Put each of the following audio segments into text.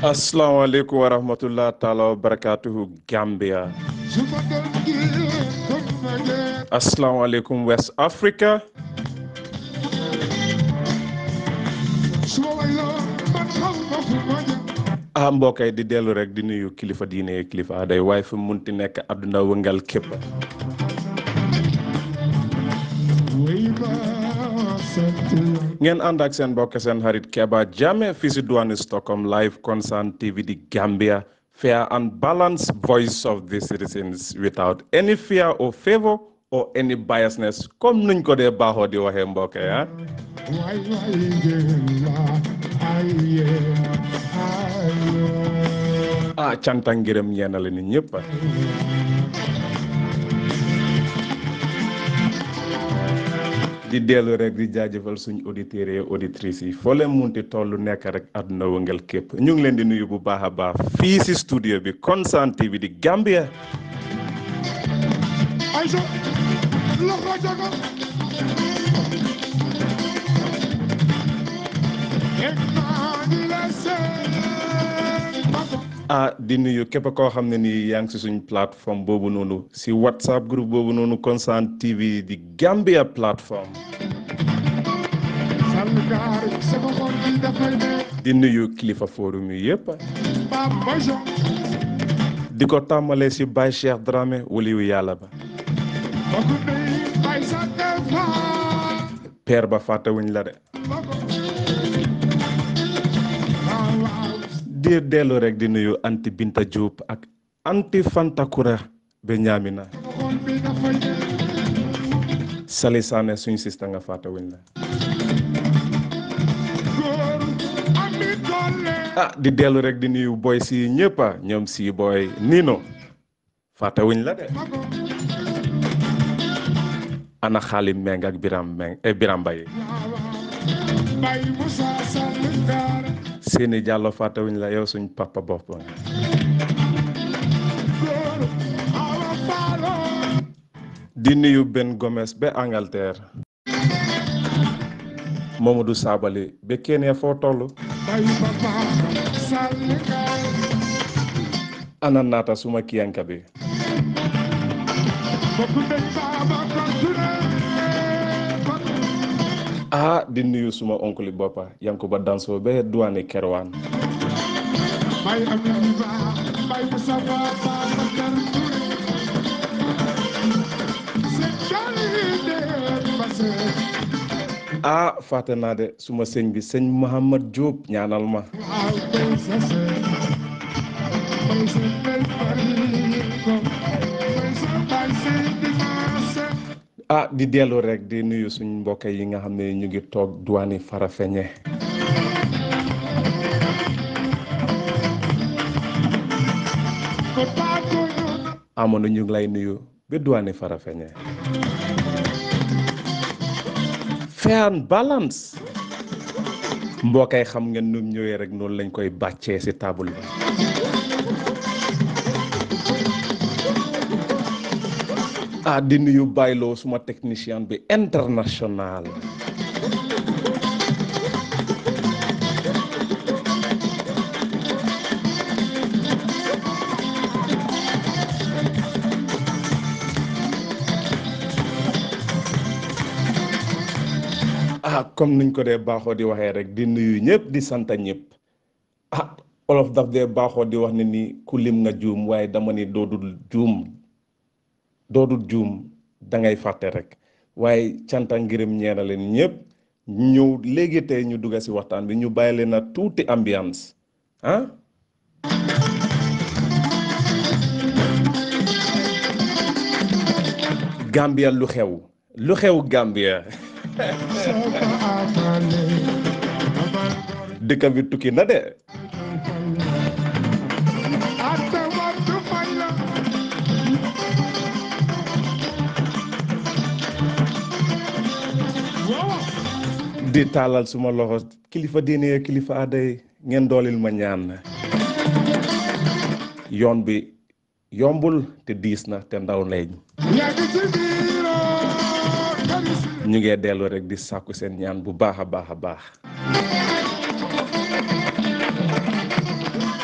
asalaamaaleykum wa rahmatullah taala wa barakatuhu Gambia asalaamaaleykum West Africa ah mbokk yi di dellu rek di nuyu kilifa diine yi kilifa aaday waaye fu munti nekk àdduna wëngal képp ngeen ànd ak seen mbokk seen xarit Keba Jammeh fii si diwaanu Stockholm live concern TV di Gambia fair and balanced voice of the citizens without any fear or favour or any biasness comme nuñ ko dee baaxoo di waxee mbokk yi ah ah canta ngërëm ñeena la nit ñëpp di dellu rek di jaajëfal suñ auditeurs yi auditrices yi foo leen munti tollu nekk rek àdduna wëngal képp ñu ngi leen di nuyu bu baax a baax fii si studio bi Constant TV di Gambia ah di nuyu képp koo xam ne nii yaa ngi si suñ plateforme boobu noonu si whatsapp groupe boobu noonu Constant TV di Gambia plateforme di nuyu kilifa forum yi yëpp di ko tàmmalee si Baye Cheikh Dramé waliyu yàlla ba père ba fàttewuñ la de di dellu rek di nuyu anti Binta Diop ak anti Fantakura be ñaamina Sali Sané suñ sista nga fàttewuñ la ah di dellu rek di nuyu boy si ñëppa ñoom si boy Nino fàttewuñ la de ana xaalim meng ak biram meng e biram bay seeni jàllo fàttewuñ la yow suñ papa bopp nga di nuyu Ben Gomes ba Angleterre Mamadou Sabali ba Kenya foo toll ana naata suma kiyanka bi ah di nuyu suma oncle boppa Yankuba Danso ba duwaani Kerwaan ah fàtte naa de suma sëñ bi sëñ Mouhamad Diop ñaanal ma ah di dellu rek di nuyu suñ mbokk yi nga xam ne ñu ngi toog duwaani Farafeñe amoon ñu ngi lay nuyu ba duwaani Farafeñe fair and balance mbokkay xam ngeen nu ñëwee rek noonu lañ koy bàccee ci table bi ah di nuyu bayloo suma technicien bi international ah comme niñ ko dee baaxoo di waxee rek di nuyu ñëpp di sant ñëpp ah olof daf dee baaxoo di wax ne ni ku lim nga juum waaye dama ni doodul juum doodul juum da ngay fàtte rek waaye canta ngërëm ñeena leen ñëpp ñëw léegi tey ñu dugga si waxtaan bi ñu bàyyi leen a tuuti ambiance ah Gambia lu xew lu xew Gambia dëkk bi tukki na de di taalal suma loxo kilifa diine kilifa aaday ngeen doolil ma ñaan yoon bi yombul te diis na te ndaw leeñ ñu ngee dellu rek di sàkku seen ñaan bu baax a baax a baax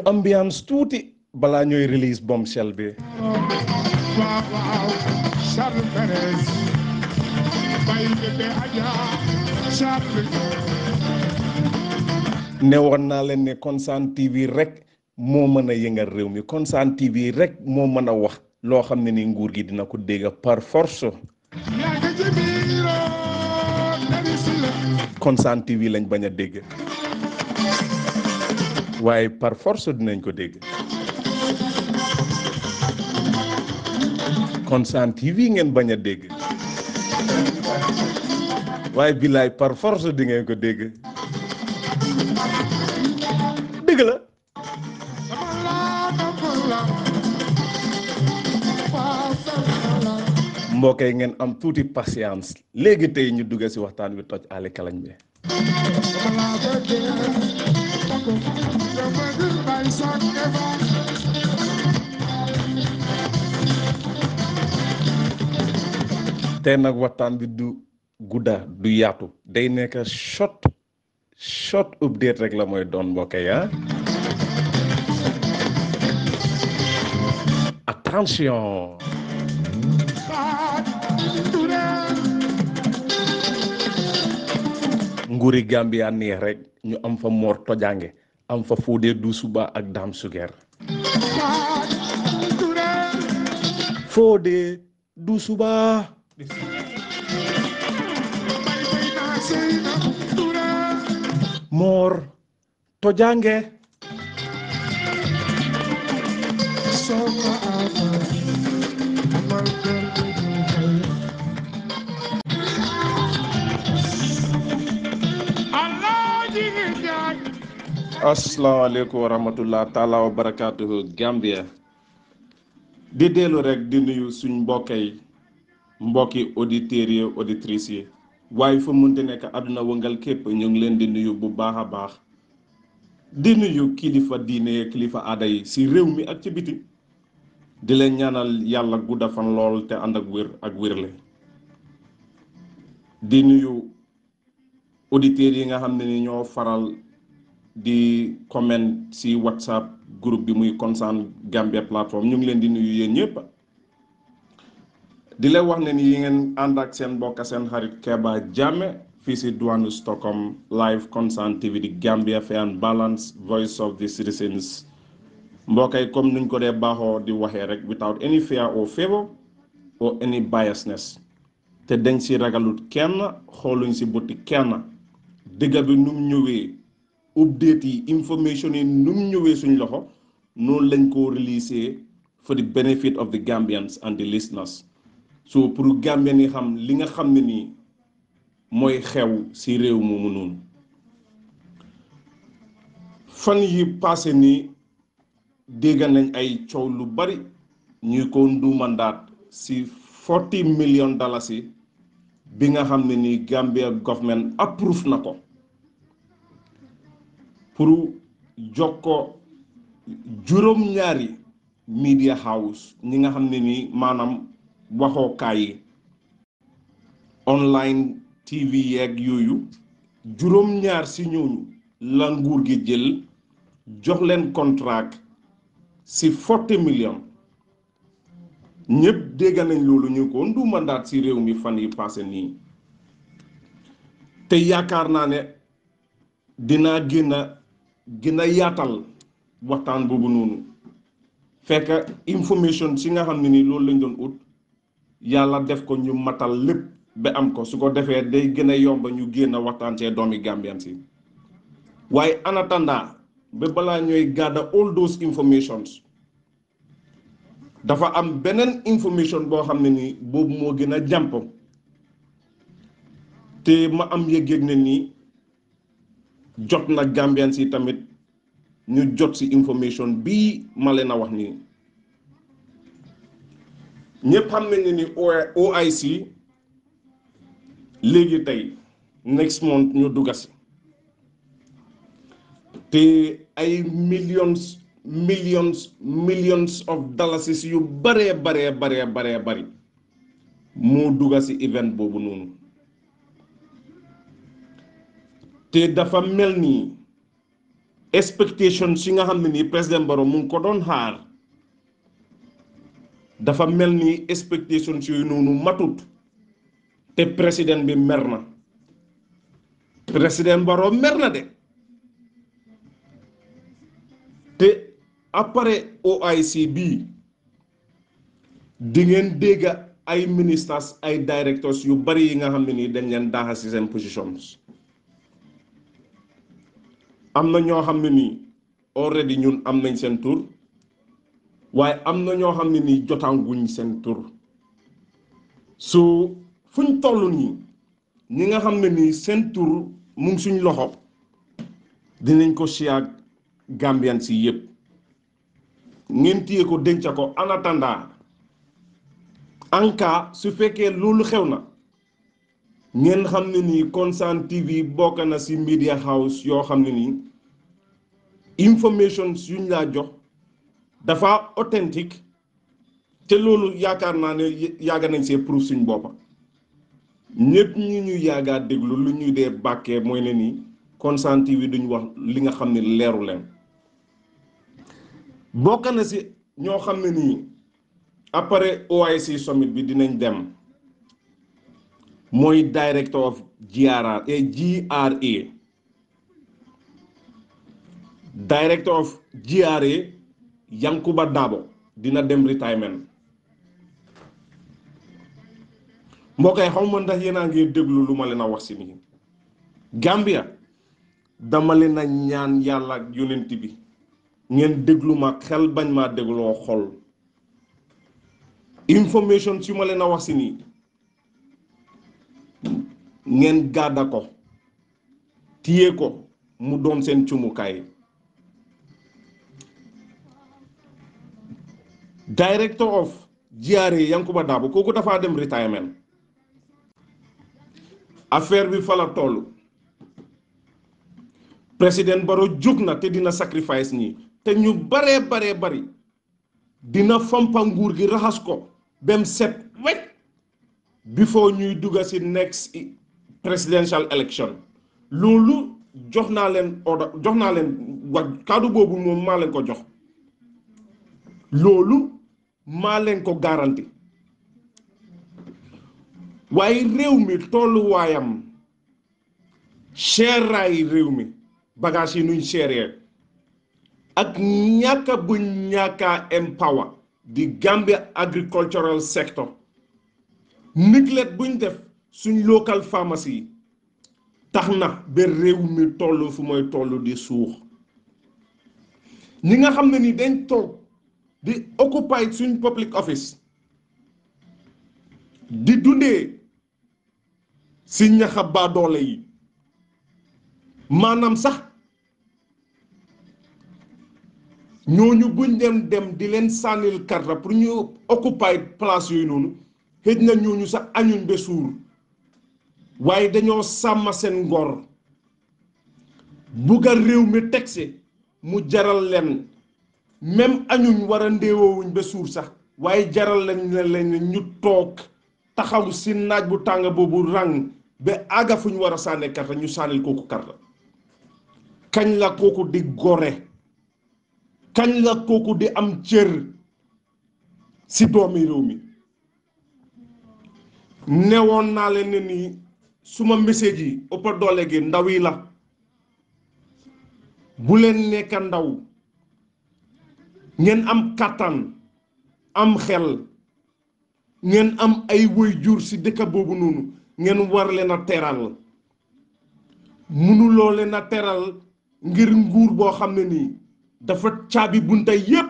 ambiance tuuti balaa ñooy release bombshell bi waaw waaw Charles Perez bay bébé Adja Charles ne woon naa leen ne Constant TV rek moo mën a yëngal réew mi Constant TV rek moo mën a wax loo xam ne ni nguur gi dina ko dégg par force yaa ngi ci biiroo dari si la Constant TV lañ bañ a dégg waaye par force dinañ ko dégg Constant TV ngeen bañ a dégg waaye billaay par force di ngeen ko dégg dëgg la sama laa dama la waaw sama la mbokk yi ngeen am tuuti patience léegi tey ñu dugg ci waxtaan wi toj ali kalañ bi sama laa bëggee bako nga bëgg bay sax eva tey nag waxtaan bi du gudda du yaatu day nekk short short update rek la mooy doon mbokk yi ah attention xaat ture nguuri Gambia neex rek ñu am fa Mor Tojange am fa Fodé Doussouba ak Dame Suger xaat ture Fodé Doussouba bay bay naa sey na ture Mor Tojange soxna ama amal benn xel Alaaji Njaay asalaamaaleykum wa rahmatullah taala wa barakaatuhu Gambia di dellu rek di nuyu suñ mbokk yi mbokki auditeurs yi auditrices yi waaye fa munte nekk àdduna wëngal képp ñu ngi leen di nuyu bu baax a baax di nuyu kilifa diine kilifa aada yi si réew mi ak ci biti di leen ñaanal yàlla gudda fan lool te ànd ak wér ak wérle di nuyu auditeurs yi nga xam ne ni ñoo faral di comment si whatsapp groupe bi muy Constant Gambia plateforme ñu ngi leen di nuyu yéen ñëpp di leen wax ne ni yi ngeen ànd ak seen mbokk seen xarit Keba Jammeh fii si douane Stockholm live Constant TV di Gambia Fair and Balance voice of the citizens mbokk yi comme nuñ ko dee baaxoo di waxee rek without any fear or favour or any biasness te dañ si ragalut kenn xooluñ si bëtti kenn dëgg bi num ñëwee update yi information yi num ñëwee suñ loxo noonu lañ ko release for the benefit of the Gambians and the listeners so pour Gambien yi xam li nga xam ne nii mooy xew si réew moomu noonu fan yi passé nii dégg nañ ay coow lu bari ñuy ko nduumandaat si forty million dalasi bi nga xam ne nii Gambia government approve na ko pour jox ko juróom-ñaari media house ñi nga xam ne nii maanaam waxookaay yi online TV yeeg yooyu juróom-ñaar si ñooñu la nguur gi jël jox leen contract si forty million ñëpp dégg nañ loolu ñu ko ndu mandaat si réew mi fan yi passé nii te yaakaar naa ne dinaa gën a gën a yaatal waxtaan boobu noonu fekk information si nga xam ne nii loolu lañ doon ut yàlla def ko ñu matal lépp ba am ko su ko defee day gën a yomba ñu génn waxtaan cee doomi Gambian si waaye en attendant ba balaa ñooy gàdda all those informations dafa am beneen information boo xam ne nii boobu moo gën a jàmp te ma am yëg-yëg ne nii jot na Gambian si tamit ñu jot si information bii ma leen a wax nii ñëpp xam nañ ne ni OIC léegi tey next month ñu dugga si te ay millions millions millions of dollars yu baree baree baree baree bari moo dugga si event boobu noonu te dafa mel nii expectation si nga xam ne nii président Barrow mu ngi ko doon xaar dafa mel ni expectation yooyu noonu matut te président bi mer na président Barrow mer na de te après OIC bii di ngeen dégg ay ministers ay directors yu bari yi nga xam ne nii dañ leen daaxa ci seen positions am na ñoo xam ne nii already ñun am nañ seen tur waaye am na ñoo xam ne nii jotanguñ seen tur su fuñ toll nii ñi nga xam ne nii seen tur mu ngi suñ loxo dinañ ko siyaag Gambian si yëpp ngeen téye ko denca ko en attendant en cas su fekkee loolu xew na ngeen xam ne nii Constant TV bokk na si media house yoo xam ne nii information yuñ laa jox dafa authentique te loolu yaakaar naa ne yàgg nañ see proof suñ boppa ñëpp ñu ñu yàggaa déglu lu ñuy dee bàkkee mooy ne nii Constant TV duñ wax li nga xam ne leeru leen bokk na si ñoo xam ne nii après OIC summit bi dinañ dem mooy director of GRA GRA director of GRA Yankuba Dabo dina dem retirement mbokk yi xaw ma ndax yéen a ngi déglu lu ma leen a wax si nii Gambia dama leen a ñaan yàlla ak yonent bi ngeen déglu ma xel bañ maa dégloo xol information su ma leen a wax si nii ngeen gàdda ko téye ko mu doon seen cumukaay director of GRA Yankuba Dabo kooku dafaa dem retirement affaire bi fa la toll président Barrow jóg na te dina sacrifice ñi te ñu baree baree bari dina fampa nguur gi raxas ko bem set wecc before ñuy dugga ci next presidential election loolu jox naa leen order jox naa leen wax kàddu boobu moom maa leen ko jox loolu maa leen ko garanti waaye réew mi tolluwaayam seeraay réew mi bagage yi nuñ seeree ak ñàkka bu ñàkka empower di Gambia agricultural sector neglect buñ def suñ local pharmacie yi tax na ba réew mi toll fu mooy toll di suux ñi nga xam ne ni dañ toog di occupy suñ public office di dundee si ñaxa baadoole yi maanaam sax ñooñu buñ dem dem di leen sànnil karta pour ñu occupy place yooyu noonu xëj na ñooñu sax añuñ ba suur waaye dañoo sàmm seen ngor bugga réew mi tegsi mu jaral leen même añuñ war a ndéewoowuñ ba suur sax waaye jaral leen leen ñu toog taxaw si naaj bu tàng boobu rang ba àgga fu ñu war a sànni karta ñu sànnil kooku karta kañ la kooku di gore kañ la kooku di am cër si doomi réew mi newoon naa leen ne nii suma message yi ëpp doole gi ndaw yi la bu leen nekk ndaw ngeen am kàttan am xel ngeen am ay waajur ci dëkk boobu noonu ngeen war leen a teral mënuloo leen a teral ngir nguur boo xam ne nii dafa caabi bunta yépp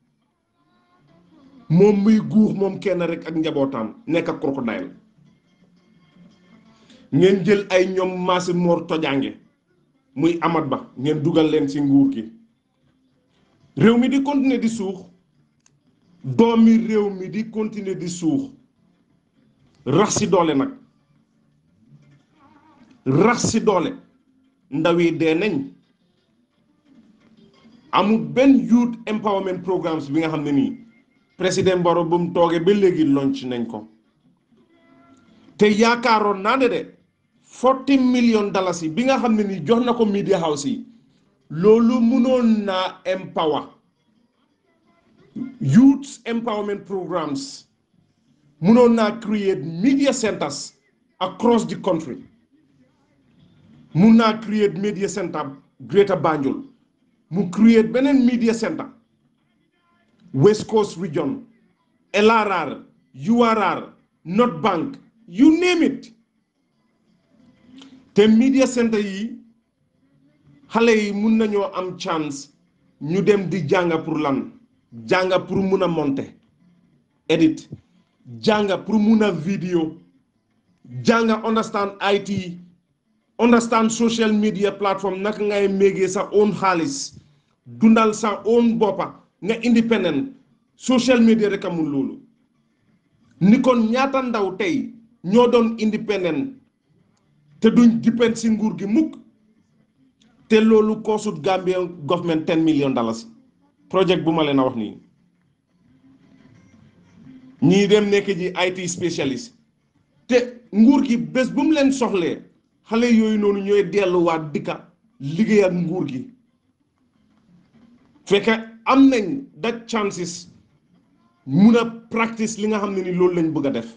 moom muy guux moom kenn rek ak njabootam nekk ak crocodile ngeen jël ay ñoom maasi moor tojange muy amat ba ngeen dugal leen ci nguur gi réew mi di continuer di suux doomi réew mi di continuer di suux rax ci doole nag rax ci doole ndaw yi dee nañ amul benn youth empowerment programmes bi nga xam ne nii président Barrow bu mu toogee ba léegi launch nañ ko te yaakaaroon naa ne de forty million dollars yi bi nga xam ne nii jox na ko media house yi loolu mënoon naa empower youth empowerment programs mënoon naa create media centers across the country mun naa create media center Greater Banjul mu create beneen media center West Coast region LRR URR North Bank you name it te media center yi xale yi mun nañoo am chance ñu dem di jànga pour lan jànga pour mun a monter edit jànga pour mun a vidéo jànga understand IT understand social media platform naka ngay méegee sa own xaalis dundal sa own boppa nga independent social media rek amul loolu ni kon ñaata ndaw tey ñoo doon independent te duñ depend si nguur gi mukk te loolu koosut Gambia government ten million dollars project bu ma leen a wax nii ñii dem nekk ji IT specialist te nguur gi bés bu mu leen soxlee xale yooyu noonu ñooy delluwaat dikka liggéey ak nguur gi fekk am nañ that chances mun a practice li nga xam ne ni loolu lañ bëgg a def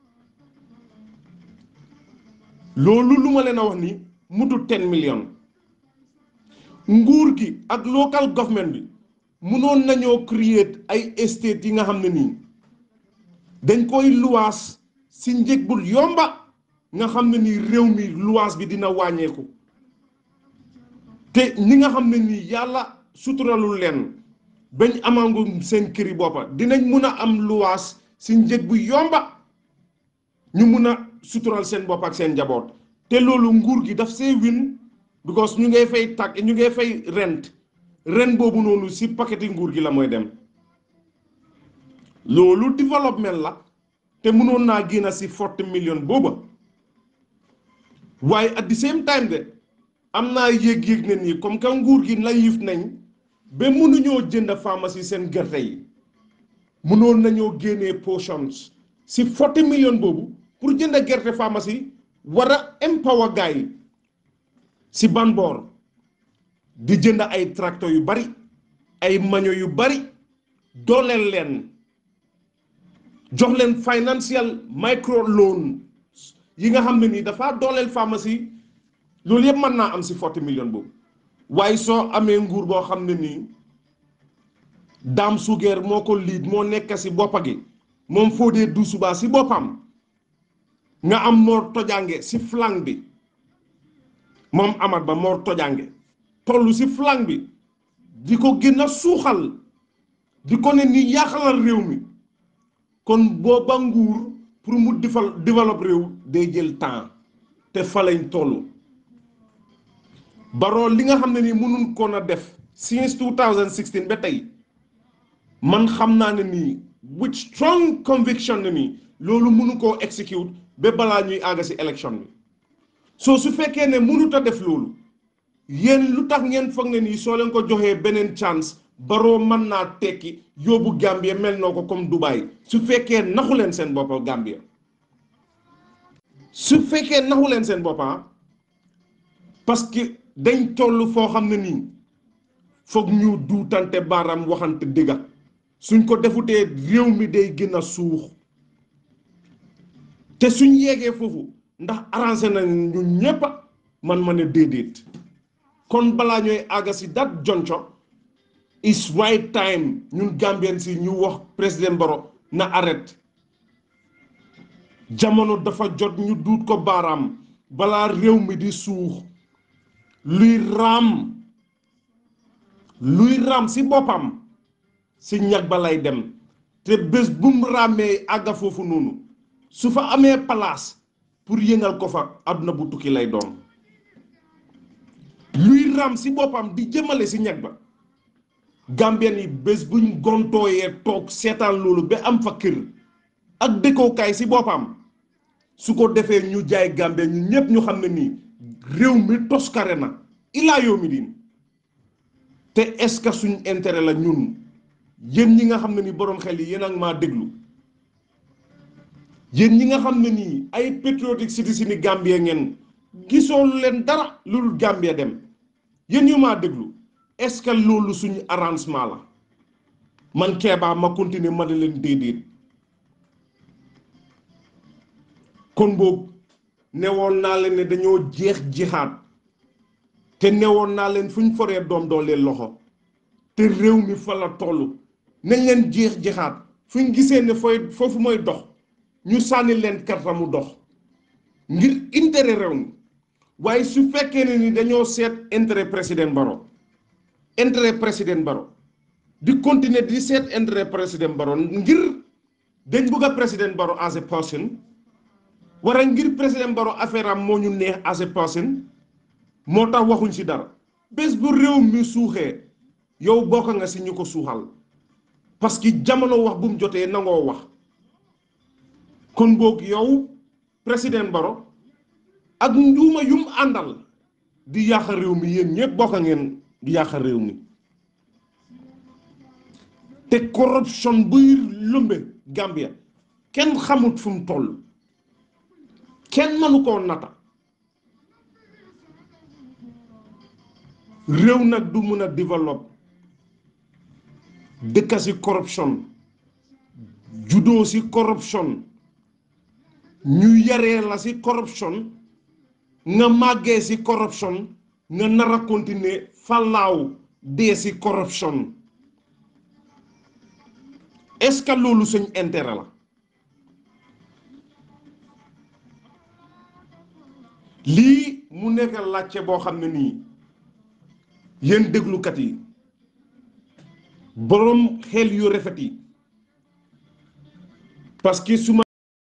loolu lu ma leen a wax ni mutu ten million nguur gi ak local government bi munoon nañoo create ay estate yi nga xam ne nii dañ koy luwaas si njëg bu yomba nga xam ne nii réew mi luwaas bi dina wàññeeku te ñi nga xam ne nii yàlla suturalul leen bañ amangu seen këri boppa dinañ mun a am luwaas si njëg bu yomba ñu mun a sutural seen bopp ak seen njaboot te loolu nguur gi daf see win because ñu ngay fay tag ñu ngay fay rent ren boobu noonu si paqueti nguur gi la mooy dem loolu développement la te mënoon naa génn si forty million booba waaye at the same time de am naa yéeg-yéeg ne nii comme que nguur gi naïf nañ ba mënuñoo jënd pharmacie seen gerte yi mënoon nañoo génnee portions si forty million boobu pour jënd gerte pharmacie war a empower gars yi si ban boor di jënd ay tracteur yu bari ay maño yu bari dooleel leen jox leen financial micro loan yi nga xam ne nii dafa dooleel pharmacie loolu yëpp mën naa am si forty million boobu waaye soo amee nguur boo xam ne nii daam sugeer moo ko liit moo nekk si boppa gi moom foo dee du subaa si boppam nga am moor tojange si flanc bi moom amat ba moor tojange toll si flanc bi di ko gën a suuxal di ko ne ni yaaxalal réew mi kon booba nguur pour mu defal développe réew day jël temps te fa lañ toll baroo li nga xam ne nii mënuñ koon a def since 2016 ba tey man xam naa ne nii with strong conviction ne nii loolu mënu koo execute ba balaa ñuy àgg si élection bi soo su fekkee ne mënut a def loolu yéen lu tax ngeen foog ne nii soo leen ko joxee beneen chance baroo mën naa tekki yóbbu Gambia mel noo ko comme Dubai su fekkee naxu leen seen boppa Gambia su fekkee naxu leen seen boppa parce que dañ toll foo xam ne nii foog ñu duutante baaraam waxante dëgga suñ ko defutee réew mi day gën a suux te suñ yeegee foofu ndax arrangé na ñu ñépp man ma ne déedéet kon balaa ñooy àgga si dat jonco is right time ñun Gambien si ñu wax président Barrow na arrête jamono dafa jot ñu duut ko baaraam balaa réew mi di suux luy raam luy raam si boppam si ñag ba lay dem te bés bu mu raamee àgga foofu noonu su fa amee place pour yëngal ko fa àdduna bu tukki lay doon luy raam si boppam di jëmale si ñag ba Gambien yi bés buñ gontooyee toog seetaan loolu ba am fa kër ak dëkkookaay si boppam su ko defee ñu jaay Gambie ñu ñëpp ñu xam ne nii réew mi toskare na ilaa yow mi diin te est-ce que suñ intérêt la ñun yéen ñi nga xam ne ni boroom xel yi yéen ak maa déglu yéen ñi nga xam ne nii ay patriotic citizen ni Gambie ngeen gisoo leen dara lu dul Gambie dem yéen ñu maa déglu est-ce que loolu suñu arrangement la man Kéba ma continuer ma ne leen déedéet kon boog newoon naa leen ne dañoo jeex jihaat te newoon naa leen fu ñu foree doom doo leen loxo te réew mi fa la toll nañ leen jeex jihaat fu ñu gisee ne fooy foofu mooy dox ñu sànni leen karta mu dox ngir intérêt réew mi waaye su fekkee ne ni dañoo seet intérêt président Barrow intérêt président Barrow di continuer di seet intérêt président Barrow ngir dañ bugg a président Barrow as a person wara ngir président Barrow affaire am moo ñu neex as a person moo tax waxuñ ci dara bés bu réew mi suuxee yow bokk nga ci ñu ko suuxal parce que jamono wax bu mu jotee nangoo wax kon boog yow président Barrow ak njuuma yum àndal di yàq réew mi yéen ñëpp bokk ngeen di yàq réew mi te corruption buy lumbe Gambia kenn xamut fu mu toll kenn mënu koo nata réew nag du mun a développe dëkka ci corruption juddoo ci corruption ñu yaree la ci corruption nga màggee ci corruption nga nar a continuer fallaaw dee ci corruption est-ce que loolu suñ intérêt la lii mu nekk laajte boo xam ne nii yéen déglukat yi boroom xel yu rafet yi parce que su ma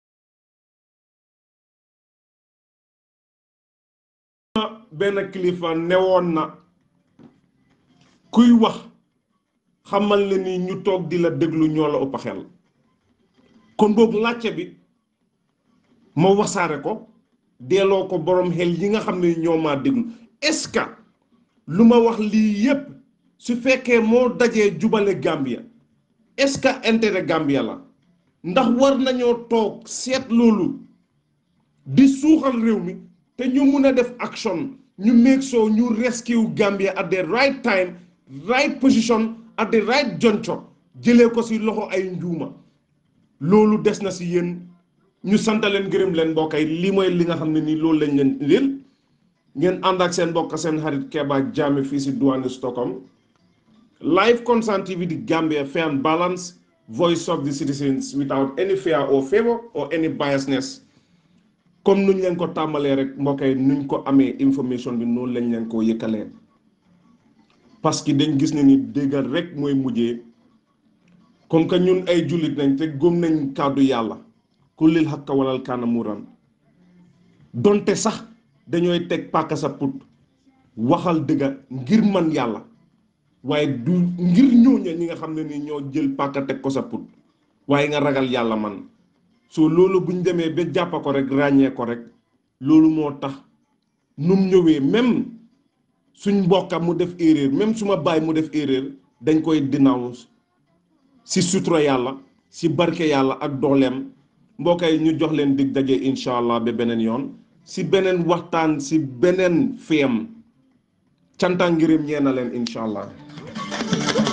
benn kilifa newoon na kuy wax xamal ne ni ñu toog di la déglu ñoo la ëpp xel kon boog laajte bi ma wasaare ko delloo ko boroom xel yi nga xam ne ñoo maa déglu est-ce que lu ma wax lii yépp su fekkee moo dajee jubale Gambia est-ce que intérêt Gambia la ndax war nañoo toog seet loolu di suuxal réew mi te ñu mun a def action ñu make sure ñu rescue Gambia at the right time right position at the right juncture jëlee ko ci loxo ay njuuma loolu des na ci yéen ñu sant leen gërëm leen mbokk yi lii mooy li nga xam ne nii loolu lañ leen indil ngeen ànd ak seen mbokk seen xarit Keba Jammeh fii ci diwaanu Stockholm live Concern TV di Gambia fair and balance voice of the citizens without any fear or favour or any biasness comme nuñ leen ko tàmbalee rek mbokk yi nuñ ko amee information bi noonu lañ leen ko yëkkalee parce que dañ gis ne ni déggal rek mooy mujjee comme que ñun ay jullit nañ te gëm nañ kàddu yàlla ku lil xakka walal kaana muran donte sax dañooy teg pàkka sa put waxal dëgga ngir man yàlla waaye du ngir ñooña ñi nga xam ne ni ñoo jël pàkka teg ko sa put waaye nga ragal yàlla man soo loolu buñ demee ba jàppa ko rek ràññee ko rek loolu moo tax num ñëwee même suñ mbokka mu def erreur même suma baay mu def erreur dañ koy denounce si sutura yàlla si barke yàlla ak dooleem mbokk yi ñu jox leen dig daje incha allah ba beneen yoon si beneen waxtaan si beneen fiyam canta ngërëm ñee na leen incha allah